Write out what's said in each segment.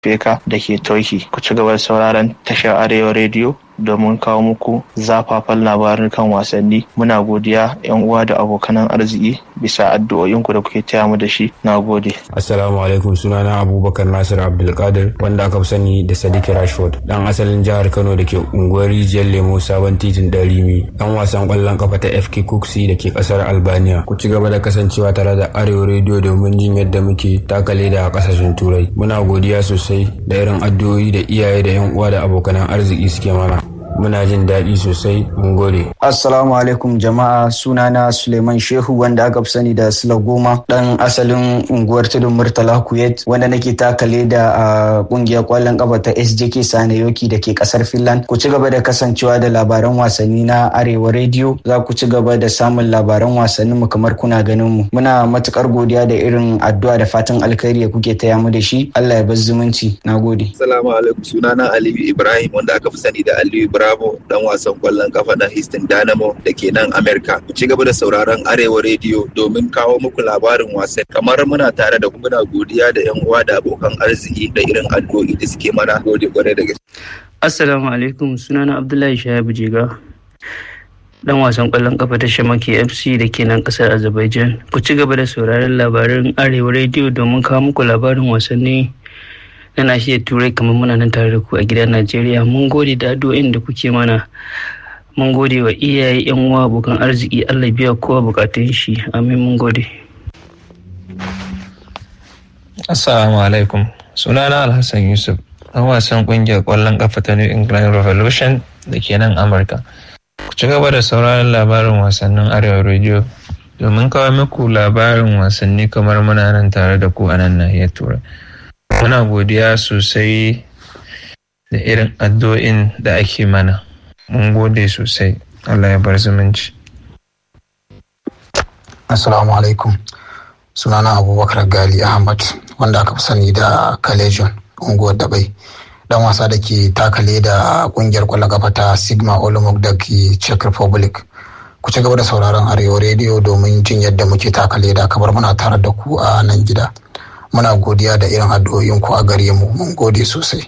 Beka da ke Turkey. Ku ci gaba da sauraron tashar Arewa Radio domin kawo muku zafafan labarin kan wasanni. Muna godiya 'yan uwa da abokanan arziki bisa addu'o'inku da kuke taya mu da shi. Na gode. Assalamu alaikum sunana Abubakar Nasir Abdulkadir wanda aka fi sani da Sadiq Rashford. Dan asalin jihar Kano da ke unguwar Rijiyar Lemo sabon titin Darimi. Dan wasan kwallon kafa ta FK Kuksi da ke kasar Albania. Ku ci gaba da kasancewa tare da Arewa Radio domin jin yadda muke takale da kasashen Turai. Muna godiya sosai da irin addu'o'i da iyaye da 'yan uwa da abokanan arziki suke mana. muna jin daɗi sosai mun gode. Assalamu alaikum jama'a sunana Suleiman Shehu wanda aka fi sani da Sula Goma ɗan asalin unguwar tudun Murtala Kuwait wanda nake takale da a ƙungiyar ƙwallon ƙafa ta SJK Sanayoki da ke ƙasar Finland. Ku ci gaba da kasancewa da labaran wasanni na Arewa Radio za ku ci gaba da samun labaran wasannin mu kamar kuna ganin mu. Muna matukar godiya da irin addu'a da fatan alkhairi da kuke taya mu da shi. Allah ya bar zumunci. Na gode. Assalamu alaikum sunana Aliyu Ibrahim wanda aka fi sani da Aliyu Ibrahim Bravo dan wasan kwallon kafa na Houston Dynamo da ke nan Amerika. Ku ci gaba da sauraron Arewa Radio domin kawo muku labarin wasan. Kamar muna tare da muna godiya da 'yan uwa da abokan arziki da irin addu'o'i da suke mana gode kwarai da gaske. Assalamu alaikum sunana Abdullahi Shahabu Jiga. Dan wasan kwallon kafa ta Shamaki FC da ke nan kasar Azerbaijan. Ku ci gaba da sauraron labarin Arewa Radio domin kawo muku labarin wasanni na nashiyar turai kamar muna nan tare da ku a gidan najeriya mun gode da addu'o'in da kuke mana mun gode wa iyaye yan uwa abokan arziki allah biya kowa bukatun shi amin mun gode assalamu alaikum sunana alhassan yusuf dan wasan kungiyar kwallon kafa ta new england revolution da ke nan amurka ku ci gaba da sauraron labarin wasannin arewa radio domin kawo muku labarin wasanni kamar muna nan tare da ku a nan nahiyar turai muna godiya sosai da irin addu'o'in da ake mana mun gode sosai allah ya bar zumunci assalamu alaikum sunana abubakar gali ahmad wanda aka fi sani da kalejon unguwar dabai dan wasa da ke takale da kungiyar kwallon kafa ta sigma olomouc da ke czech republic ku ci gaba da sauraron arewa rediyo domin jin yadda muke takale da kamar muna tare da ku a nan gida muna godiya da irin addu'o'in ku a gare mu mun gode sosai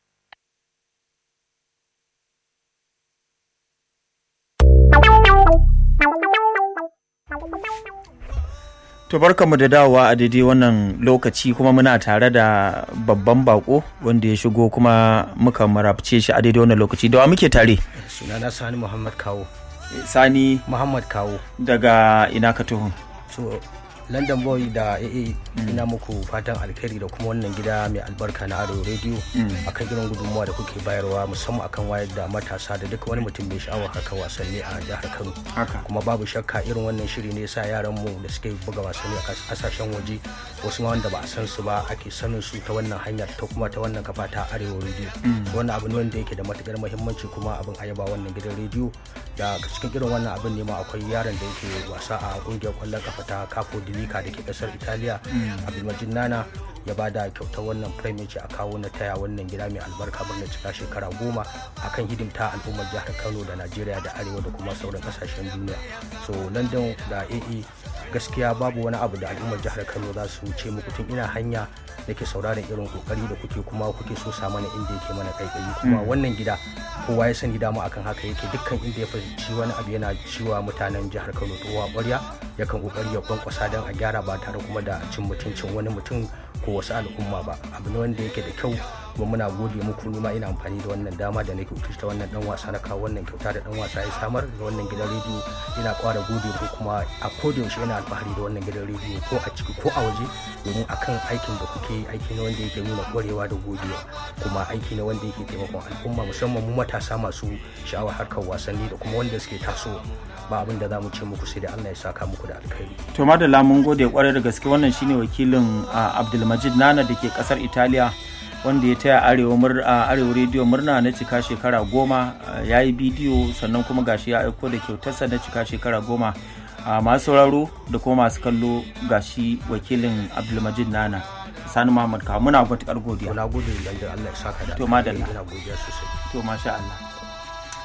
To barkanmu da dawowa a daidai wannan lokaci kuma muna tare da babban bako wanda ya shigo kuma muka marabce shi a daidai wannan lokaci da wa muke tare sunana sani muhammad kawo sani muhammad kawo daga ina ka tuhun so london boy da aa ina muku fatan alkhairi da kuma wannan gida mai albarka na ado radio akan irin gudunmuwa da kuke bayarwa musamman akan wayar da matasa da duka wani mutum mai sha'awar haka wasanni a jihar kano kuma babu shakka irin wannan shiri ne sa yaran mu da suke buga wasanni a kasashen waje wasu ma wanda ba a san su ba ake sanin su ta wannan hanyar ta kuma ta wannan kafa ta arewa radio wannan abu ne wanda yake da matukar muhimmanci kuma abin ayaba wannan gidan radio da cikin irin wannan abin ne ma akwai yaron da yake wasa a kungiyar kwallon kafa ta capo Lika da ke kasar Italiya Abdulmajid Nana ya ba da kyautar wannan premier a kawo na taya wannan gida mai albarka birnin cika shekara goma akan hidimta al'ummar jihar Kano da Najeriya da Arewa da kuma sauran kasashen duniya. So London da AE gaskiya babu wani abu da al'ummar jihar Kano za su ce muku tun ina hanya nake sauraron irin kokari da kuke kuma kuke so sa mana inda yake mana kaikayi kuma wannan gida kowa ya sani dama akan haka yake dukkan inda ya fahimci wani abu yana ciwa mutanen jihar Kano towa ƙwarya yakan kokari ya kwankwasa don a gyara ba tare kuma da cin mutuncin wani mutum ko wasu al'umma ba abu ne wanda yake da kyau kuma muna gode muku ni ma ina amfani da wannan dama da nake ta wannan dan wasa na kawo wannan kyauta da dan wasa ya samar da wannan gidan rediyo ina kwara gode ko kuma a koda yaushe ina alfahari da wannan gidan rediyo ko a ciki ko a waje domin akan aikin da kuke yi aiki ne wanda yake nuna kwarewa da godiya kuma aiki ne wanda yake taimakon al'umma musamman mu matasa masu sha'awar harkar wasanni da kuma wanda suke tasowa ba abin da za mu ce muku sai da Allah ya saka muku da alkhairi. To madalla mun gode kwarai da gaske wannan shine wakilin Abdulmajid Nana da ke kasar Italiya wanda ya taya arewa arewa rediyo murna na cika shekara goma ya yi bidiyo sannan kuma gashi ya aiko da kyautarsa na cika shekara goma masu sauraro da kuma masu kallo gashi wakilin abdulmajid nana sani muhammad kawo muna matuƙar godiya na gode da Allah ya saka da to madalla ina godiya sosai to masha Allah